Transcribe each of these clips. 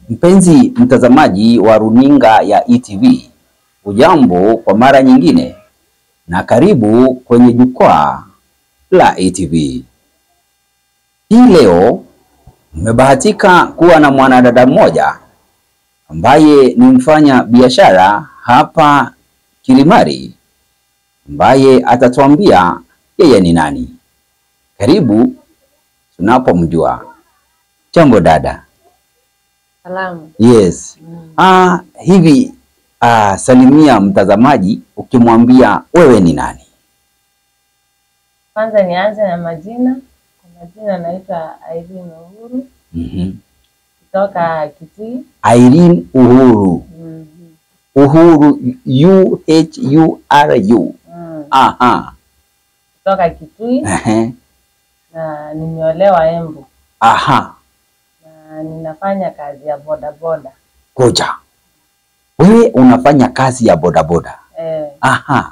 Mpenzi mtazamaji wa runinga ya ETV, ujambo kwa mara nyingine na karibu kwenye jukwaa la ETV. Hii leo mmebahatika kuwa na mwanadada mmoja ambaye ni mfanya biashara hapa Kilimari, ambaye atatuambia yeye ni nani. Karibu tunapomjua. Jambo dada. Salamu. Yes. Mm. Ah, hivi ah, salimia mtazamaji ukimwambia wewe ni nani? Kwanza nianze na majina. Kwa majina naitwa Irene Uhuru Mhm. kutoka Kitui. Irene Uhuru. Mhm. Uhuru U H U R U. Mm. Aha. Kutoka Kitui Ehe. na nimeolewa Embu Aha. na ninafanya kazi ya bodaboda. Koja. Wewe unafanya kazi ya bodaboda. Eh, Aha.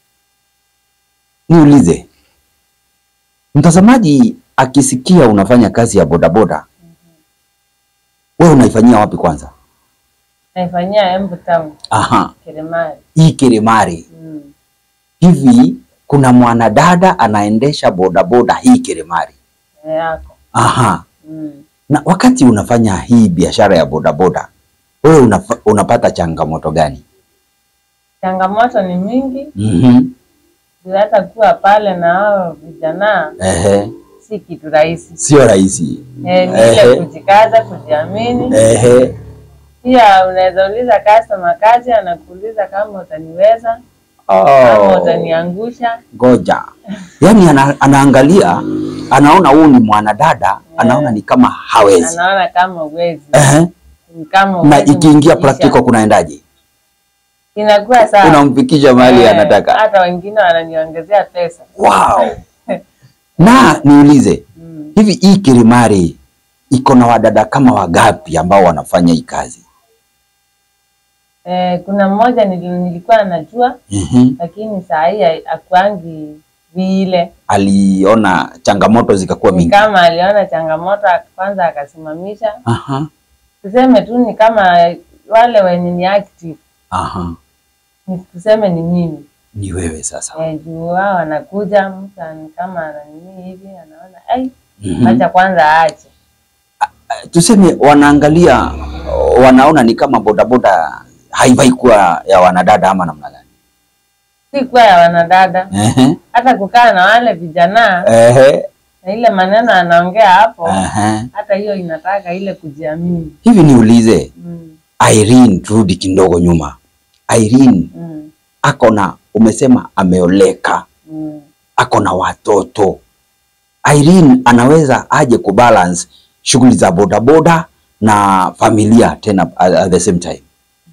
Niulize. Mtazamaji akisikia unafanya kazi ya bodaboda, wewe unaifanyia wapi kwanza? naifanyia Embu Town, Aha. Kilimari. Hii Kilimari. Mm. hivi kuna mwanadada anaendesha bodaboda hii Kilimari. Eh, yako. Aha. Mm. Na wakati unafanya hii biashara ya bodaboda, wewe unafa, unapata changamoto gani? Changamoto ni mingi, Mhm. juu hata kuwa pale na hao vijana Ehe. si kitu rahisi. Sio rahisi. Eh, ni Ehe. ile kujikaza, kujiamini. Ehe. Pia unaweza uliza customer kazi, anakuuliza kama utaniweza kama Oh. utaniangusha. Ngoja. Yaani ana, anaangalia anaona huyu ni mwanadada, anaona ni kama hawezi. Anaona kama uwezi, Ehe. ni kama Na huwezi ikiingia kumfikisha. practical kunaendaje? inakuwa sawa. Unamfikisha mahali Eh, anataka. Hata wengine wananiongezea pesa. Wow. Na niulize, Mm. hivi hii Kilimari iko na wadada kama wagapi ambao wanafanya hii kazi? Eh, kuna mmoja nili- nilikuwa najua Mhm. lakini saa hii ha- hakuangi vile, Aliona changamoto zikakuwa ni mingi. kama aliona changamoto kwanza akasimamisha. Aha. Tuseme tu ni kama wale wenye ni active, Aha. ni tuseme ni mimi Ni wewe sasa. Eh, juu wao wanakuja mtu ani- kama ananini hivi anaona ai, Mhm. acha kwanza aache. Tuseme wanaangalia wanaona ni kama bodaboda haifai kuwa ya wanadada ama namna gani? Si kuwa ya wanadada, Ehe. hata kukaa na wale vijana Ehe. na ile maneno anaongea hapo, Ehe. hata hiyo inataka ile kujiamini. Hivi niulize Mm, Irene, turudi kidogo nyuma. Irene mm, ako na umesema ameoleka, mm. ako na watoto. Irene anaweza aje kubalance shughuli za bodaboda na familia tena at, at the same time?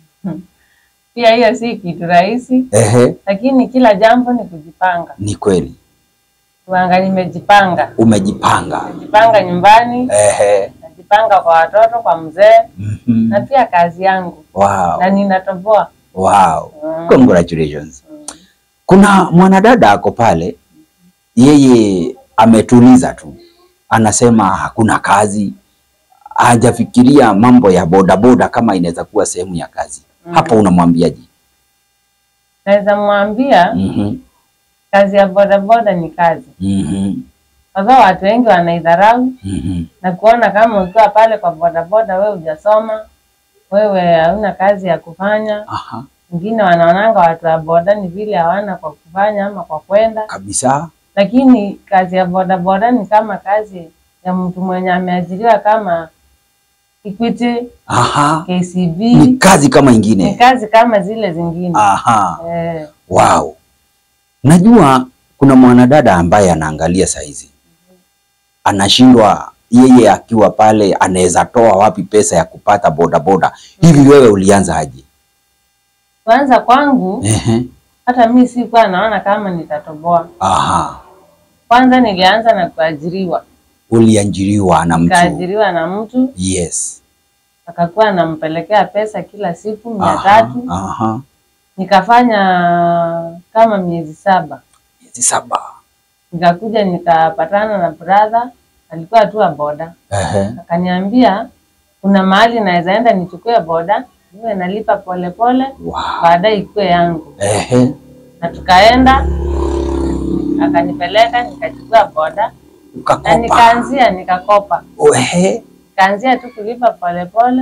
Pia hiyo si kitu rahisi, Ehe, lakini kila jambo ni kujipanga. ni kweli Tuanga, nimejipanga, umejipanga. najipanga nyumbani, Ehe. najipanga kwa watoto, kwa mzee Mhm. na pia kazi yangu, Wow. na ninatoboa. Wow. Mm. Congratulations. Mm. Kuna mwanadada ako pale, yeye ametuliza tu, anasema hakuna kazi, hajafikiria mambo ya bodaboda kama inaweza kuwa sehemu ya kazi. Mm. Hapo unamwambiaje? Naweza mwambia Mhm. kazi ya bodaboda ni kazi, Mhm. kwa sababu watu wengi wanaidharau Mhm. na kuona kama ukiwa pale kwa bodaboda wewe hujasoma, wewe hauna kazi ya kufanya. Aha, Wengine wanaonanga watu wa boda ni vile hawana kwa kufanya ama kwa kwenda, kabisa. lakini kazi ya bodaboda ni kama kazi ya mtu mwenye ameajiriwa kama Equity, Aha. KCB, Ni kazi kama ni ingine. kazi kama zile zingine Aha. eh. Wow. Najua kuna mwanadada ambaye anaangalia saizi, anashindwa yeye akiwa pale anaweza toa wapi pesa ya kupata bodaboda. Hivi wewe ulianza aje? Kwanza kwangu Ehe. hata mi sikuwa naona kama nitatoboa. Aha. Kwanza nilianza na kuajiriwa, Uliajiriwa na mtu. nikaajiriwa na mtu Yes. akakuwa anampelekea pesa kila siku mia Aha. tatu Aha. nikafanya kama miezi saba Miezi saba. nikakuja nikapatana na brother alikuwa tu wa boda Ehe. akaniambia kuna mahali naweza enda nichukue boda niwe nalipa polepole Wow. baadaye ikuwe yangu Ehe. na tukaenda akanipeleka nikachukua boda na Ukakopa. nikaanzia nikakopa Ehe. nikaanzia tu kulipa polepole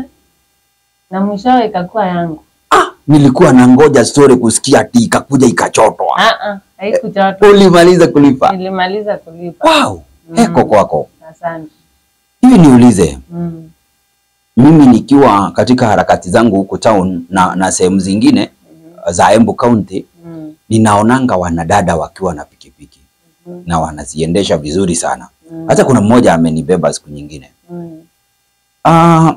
na mwishowe ikakuwa yangu Ah, nilikuwa na ngoja story kusikia ati ikakuja ikachotwa. Ah, ah, haikuchota Ulimaliza kulipa. nilimaliza kulipa Wow. Heko kwako. asante Hivi niulize, mm. mimi nikiwa katika harakati zangu huku town na, na sehemu zingine za Embu County Mm. ninaonanga wanadada wakiwa na pikipiki Mhm. na wanaziendesha vizuri sana. Mm. Hata kuna mmoja amenibeba siku nyingine. Mm. Ah,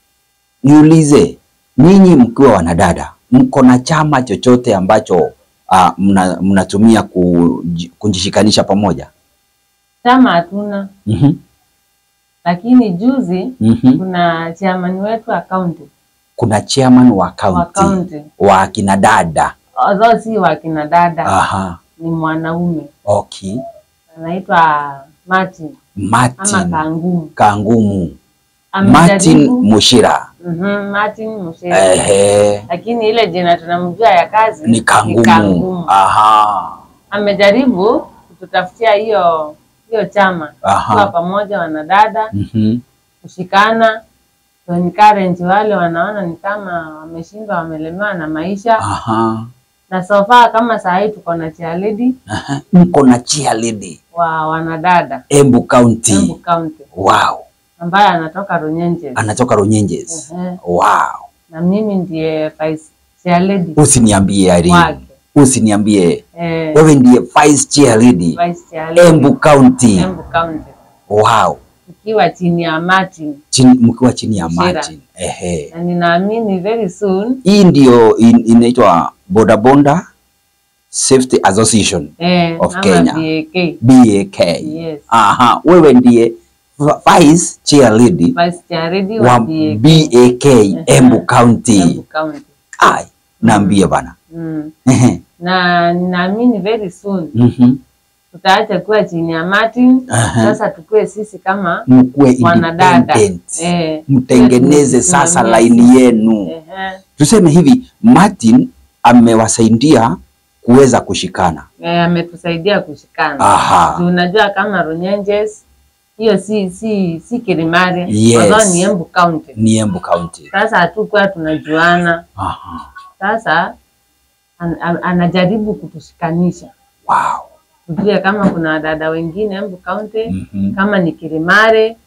niulize ninyi mkiwa wanadada mko na chama chochote ambacho ah, mna- mnatumia kuji- kujishikanisha pamoja? chama hatuna Mhm, lakini juzi mhm. kuna chairman wetu wa kaunti Kuna chairman wa wa county kaunti wa akina dada. although si wa kina dada Aha, ni mwanaume okay. anaitwa Martin ama Martin Kangumu Kangumu, Martin amejaribu Mushira. Mhm, Martin Mushera Ehe, lakini ile jina tunamjua ya kazi ni Kangumu. Kangumu. Aha, amejaribu kututafutia hiyo hiyo chama kuwa aha. pamoja wanadada Mhm. kushikana to encourage wale wanaona ni kama wameshindwa wamelemewa na maisha Aha. na so far kama saa hii tuko na cheerleader Aha. Mko na cheerleader wa wanadada Embu County. Embu County Wow. ambaye anatoka Runyenjes. Anatoka Runyenjes. Ehe. Wow. na mimi ndiye vice cheerleader Usiniambie Irene. wake Usiniambie eh, wewe ndiye vice cheerleader vice cheerleader Embu County. Embu County Wow. ikiwa chini ya Martin Chini, mkiwa chini ya Mushira. Martin. Ehe. na ninaamini very soon Hii ndio in, inaitwa Boda Bonda Safety Association eh, Of ama Kenya. BAK BAK. yes Aha, wewe ndiye v- vice cheerleader vice cheerleader wa wa BAK BAK Embu County. Embu County Ai, naambie bana. mm. Ehe. na ninaamini very soon Mhm. tutaacha kuwa chini ya Martin Aha. sasa tukue sisi kama Mkuwe wanadada independent. eh, Mtengeneze sasa tusimamie laini yenu. Ehe. Tuseme hivi, Martin amewasaidia kuweza kushikana. Eh, ametusaidia kushikana Aha. Juu unajua kama Runyenjes hiyo si si si Kilimari Yes. although ni Embu County. Ni Embu County. Sasa hatukuwa tunajuana, Aha. sasa an, an, anajaribu kutushikanisha Wow. tujue kama kuna wadada wengine Embu County Mhm. kama ni Kilimari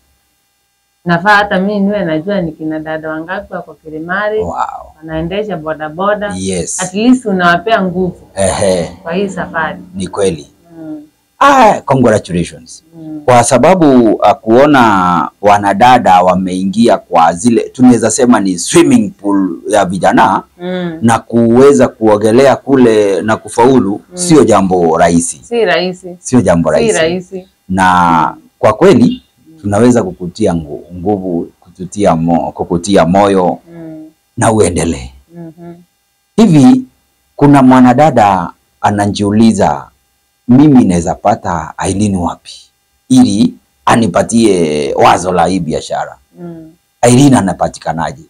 nafaa hata mimi niwe najua ni kina dada wangapi wako Kilimari Wow. wanaendesha bodaboda Yes. at least unawapea nguvu Ehe, kwa hii safari ni kweli. mm. Ah, congratulations. Mm. Kwa sababu uh, kuona wanadada wameingia kwa zile tunaweza sema ni swimming pool ya vijana Mm. na kuweza kuogelea kule na kufaulu sio jambo rahisi, si rahisi sio jambo si rahisi. rahisi Na kwa kweli tunaweza kukutia ngu- nguvu, kututia mo, kukutia moyo mm. na uendelee. Mhm. Hivi kuna mwanadada anajiuliza, mimi naweza pata Aileen wapi ili anipatie wazo la hii biashara? Mm. Aileen anapatikanaje?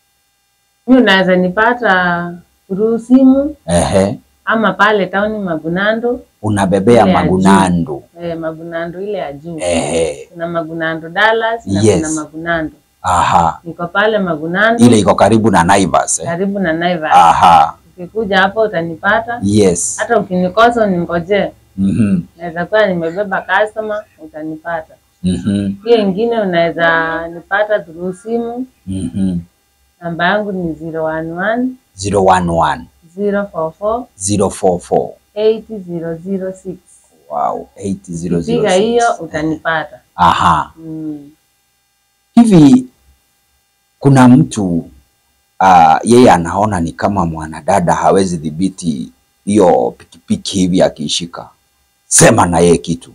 mi unaweza nipata through simu Ehe, ama pale tauni Magunando unabebea Ile ya juu. Magunando. eh, Magunando ile ya juu Ehe, kuna Magunando Dallas na Yes. kuna Magunando aha, niko pale Magunando ile iko karibu na Naivas eh? karibu na Naivas Aha, ukikuja hapo utanipata yes. hata ukinikosa uningojee Mhm, naweza kuwa nimebeba customer utanipata mhm, hiyo ingine unaweza nipata through simu mhm. namba yangu ni 011 011 044 044 8006 wow, 8006. piga hiyo utanipata Aha. mm. Hivi kuna mtu uh, yeye anaona ni kama mwanadada hawezi dhibiti hiyo pikipiki hivi akiishika, sema na yeye kitu.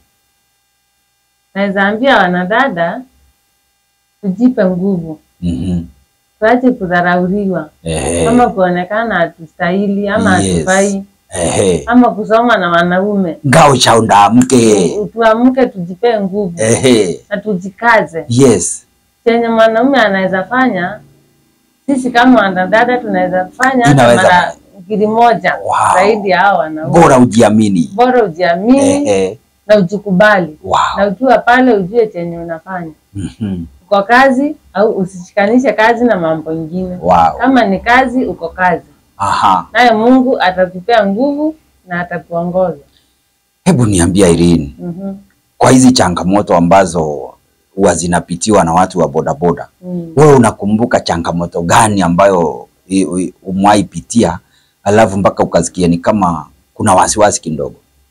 naweza ambia wanadada tujipe nguvu Mhm. tuache kudharauriwa Ehe. ama kuonekana hatustahili ama Yes. hatufai Ehe. ama kusoma na wanaume ngao cha undamke. Tu- tuamke tujipe nguvu Ehe. na tujikaze Yes. chenye mwanaume anaweza fanya, sisi kama wanadada tunaweza fanya hata Inaweza mara ngiri moja Wow. zaidi ya hao wanaume. Bora ujiamini. Bora ujiamini Eh, eh. na ujikubali, Wow. na ukiwa pale ujue chenye unafanya Mhm. uko kazi au usishikanishe kazi na mambo ingine. Wow. Kama ni kazi, uko kazi, Aha. naye Mungu atakupea nguvu na atakuongoza. Hebu niambia Irene, Mhm. kwa hizi changamoto ambazo huwa zinapitiwa na watu wa bodaboda, Mm. wewe unakumbuka changamoto gani ambayo i- i- umewahi pitia alafu mpaka ukasikia ni kama kuna wasiwasi kidogo?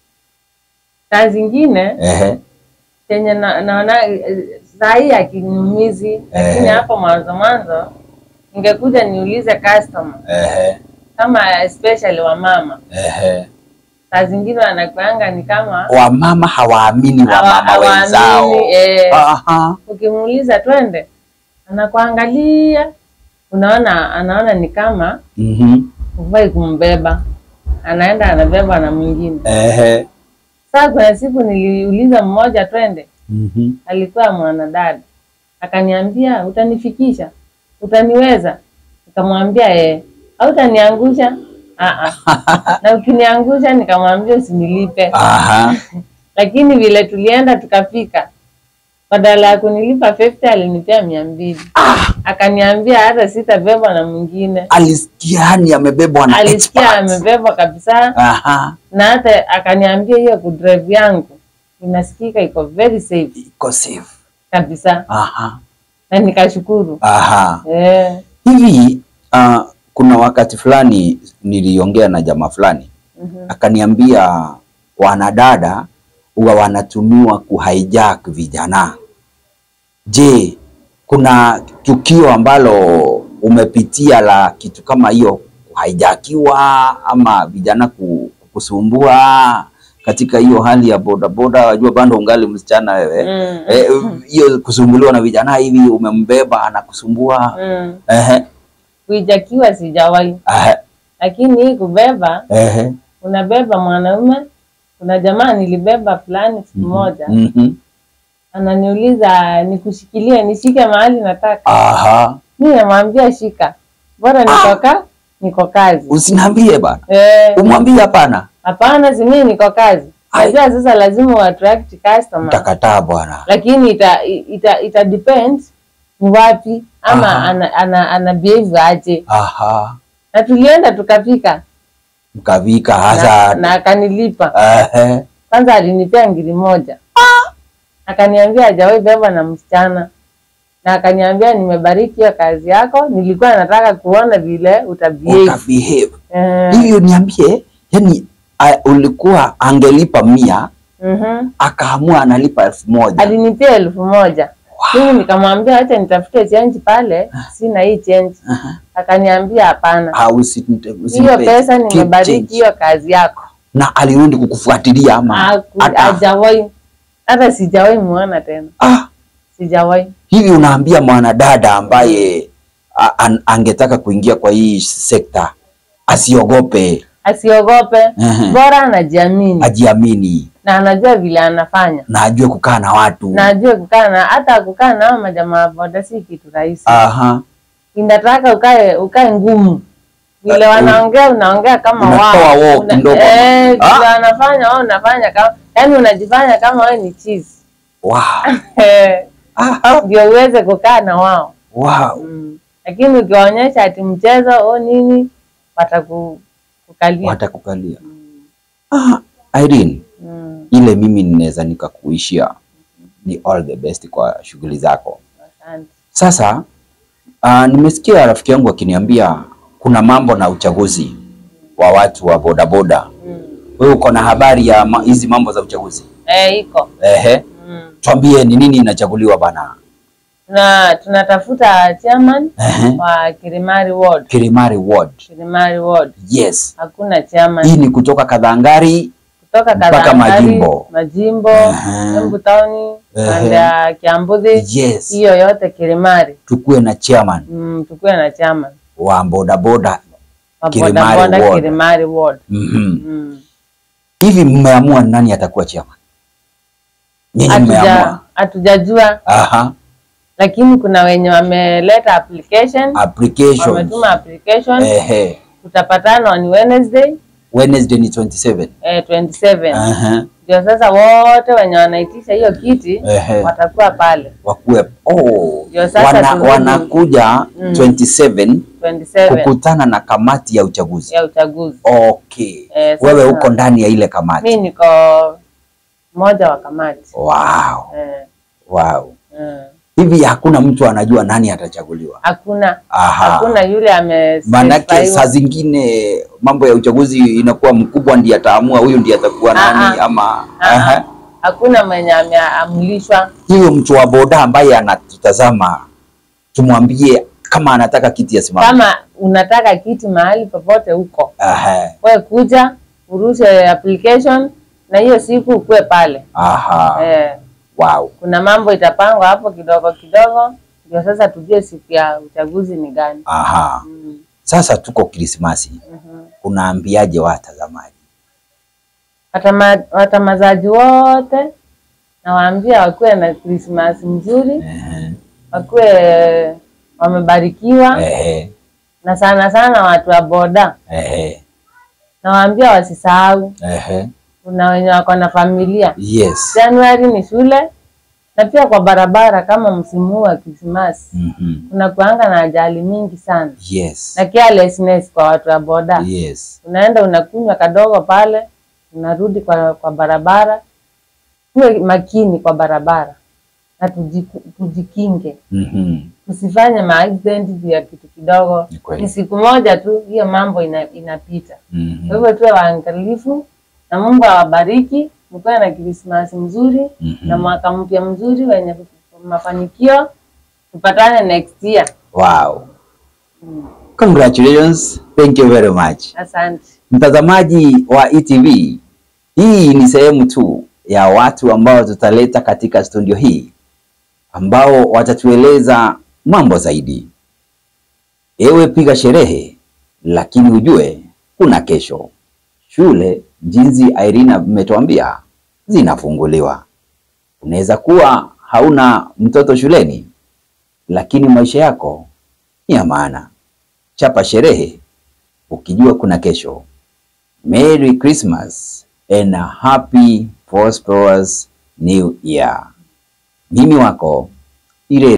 Kazi ingine Ehe. chenye na- naona eh, saa hii akiniumizi, lakini Eh. hapo mwanzo mwanzo ningekuja niulize customer Ehe. kama especially wamama, Ehe. saa zingine wanakuanga ni kama Wamama hawaamini hawa- wamama wenzao. hawaamini, eh, Aha. ukimuuliza twende, anakuangalia, unaona anaona ni kama Mhm. hufai kumbeba, anaenda anabeba na mwingine. Ehe. Saa kuna siku niliuliza mmoja twende, Mhm. alikuwa mwanadada akaniambia, utanifikisha, utaniweza? Nikamwambia eh, au utaniangusha? Ah, ah. na ukiniangusha, nikamwambia usinilipe. Aha. Lakini vile tulienda tukafika, badala ya kunilipa 50 alinipea mia mbili. Akaniambia hata sitabebwa na mwingine. Alisikia yani amebebwa na Alisikia experts. amebebwa kabisa, Aha. na hata akaniambia hiyo kudrive yangu inasikika iko very safe Iko safe. kabisa, Aha. na nikashukuru Aha. eh. Hivi uh, kuna wakati fulani niliongea na jamaa fulani mhm. akaniambia wanadada huwa wanatumiwa kuhijack vijana. Je, kuna tukio ambalo umepitia la kitu kama hiyo kuhijackiwa ama vijana ku- kukusumbua katika hiyo hali ya bodaboda? Wajua bado ungali msichana wewe Mm. Eh, hiyo kusumbuliwa na vijana hivi, umembeba anakusumbua. Mm. Ehe, Kuijakiwa sijawahi, ehe, lakini hii kubeba, ehe. unabeba mwanaume. Kuna jamaa nilibeba fulani siku moja, Mhm. ananiuliza nikushikilie, nishike mahali nataka. Aha, Mi namwambia shika, bora nikoka niko kazi. usiniambie bana, Eh, umwambie hapana, Hapana, si mimi niko kazi. Ai. Najua sasa lazima uattract customer, utakataa bwana. lakini ita, ita, ita depend ni wapi ama Aha. ana, ana, ana behave aje, Aha, na tulienda tukafika mkavika na, hasa. na akanilipa Ehe, kwanza, alinipea ngiri moja akaniambia hajawahi beba na msichana, na akaniambia nimebariki hiyo kazi yako, nilikuwa nataka kuona vile utabehave. ukabehave Eh, hivyo. Niambie, yani a- ulikuwa angelipa mia mhm. akaamua analipa elfu moja alinipea elfu moja mimi nikamwambia acha nitafute change pale, sina hii change. Aha. Akaniambia hapana, au usi- hiyo usimpe pesa keep nimebariki change. hiyo kazi yako. na alirudi kukufuatilia ama Haku- hata Hajawahi hata sijawahi muona tena, ah, sijawahi. hivi unaambia mwanadada ambaye a- an, angetaka kuingia kwa hii sekta asiogope, Asiogope, Ehe. bora anajiamini ajiamini na anajua vile anafanya na ajue kukaa na watu. na ajue kukaa na hata kukaa na hao majamaa boda si kitu rahisi. Aha, Inataka ukae ukae ngumu vile Eh, wanaongea, unaongea kama unatoa wao wao Una- kidogo. eh, vile Ah. wanafanya wao unafanya kama yani, unajifanya kama wewe ni cheese wow. Eh, Aha, ndio uweze kukaa na wao wow. mm. Lakini ukiwaonyesha ati mchezo o nini, watakukalia Watakukalia. Ah, Irene, mm. ile mimi ninaweza nikakuishia ni all the best kwa shughuli zako. Asante. Sasa uh, nimesikia rafiki yangu akiniambia kuna mambo na uchaguzi wa watu wa bodaboda. Mm. Wewe uko na habari ya ma- hizi mambo za uchaguzi? Eh, iko Ehe, mm. tuambie ni nini inachaguliwa bana. na tunatafuta chairman Ehe, wa Kirimari Ward. Kirimari Ward. Kirimari Ward Yes, hakuna chairman hii ni kutoka Kadhangari kutoka mpaka Kadhangari, Majimbo. Majimbo, Ehe. Embu Town, Ehe. pande ya Kiambuzi, yes, hiyo yote Kirimari. tukuwe na chairman Mm, tukuwe na chairman wa bodaboda. wa Kirimari bodaboda Ward. Kirimari Ward. Mhm. Mm. Hivi mmeamua nani atakuwa chairman? Nyinyi Hatuja- mmeamua? Hatujajua Aha, lakini kuna wenye wameleta application applications wametuma application ehe tutapatana on Wednesday Wednesday ni 27 eh, 27 Aha. ndio sasa wote wenye wanaitisha hiyo kiti Ehe. watakuwa pale wakuwe oh, Ndio sasa wana, turudi. wanakuja Mm. 27 27 kukutana na kamati ya uchaguzi ya uchaguzi. okay Eh, wewe sasa- uko ndani ya ile kamati Mi niko mmoja wa kamati wow. eh, Wow. eh. hivi hakuna mtu anajua nani atachaguliwa Hakuna Aha. hakuna yule ame maanake specify- saa zingine mambo ya uchaguzi inakuwa mkubwa ndiye ataamua huyu ndiye atakuwa Ah, nani ah. ama Ah, Aha. hakuna mwenye ameamrishwa. hiyo mtu wa boda ambaye anatutazama tumwambie kama anataka kiti asimame Kama unataka kiti mahali popote huko, Aha. we kuja urushe application na hiyo siku ukue pale Aha. eh, Wow. kuna mambo itapangwa hapo kidogo kidogo, ndio sasa tujue siku ya uchaguzi ni gani. Aha. Mm, Sasa tuko Krismasi, mhm. unaambiaje watazamaji? Watama- watamazaji wote nawaambia wakuwe na Krismasi mzuri, Ehe. wakuwe wamebarikiwa, Ehe. na sana sana watu wa boda Ehe. nawaambia wasisahau, Ehe. kuna wenye wako na familia. Yes. Januari ni shule, na pia kwa barabara kama msimu huu wa Krismasi Mhm. kuna kuanga na ajali mingi sana Yes. na carelessness kwa watu wa boda. Yes. Unaenda unakunywa kadogo pale, unarudi kwa, kwa barabara. Tuwe makini kwa barabara na tujiku, tujikinge, Mhm. tusifanye maaccident juu ya kitu kidogo. Ni kweli. Ni siku moja tu, hiyo mambo ina, inapita. Mhm. Kwa hivyo tuwe waangalifu na Mungu awabariki, mkuwe na Krismasi mzuri Mhm. na mwaka mpya mzuri wenye mafanikio. Tupatane next year. Wow. Mm. Congratulations. Thank you very much. Asante. Mtazamaji wa ETV, hii ni sehemu tu ya watu ambao tutaleta katika studio hii ambao watatueleza mambo zaidi. Ewe piga sherehe, lakini ujue kuna kesho. Shule jinsi Irina ametuambia zinafunguliwa. Unaweza kuwa hauna mtoto shuleni, lakini maisha yako ni ya maana. Chapa sherehe ukijua kuna kesho. Merry Christmas and a happy prosperous new year. Mimi wako Ire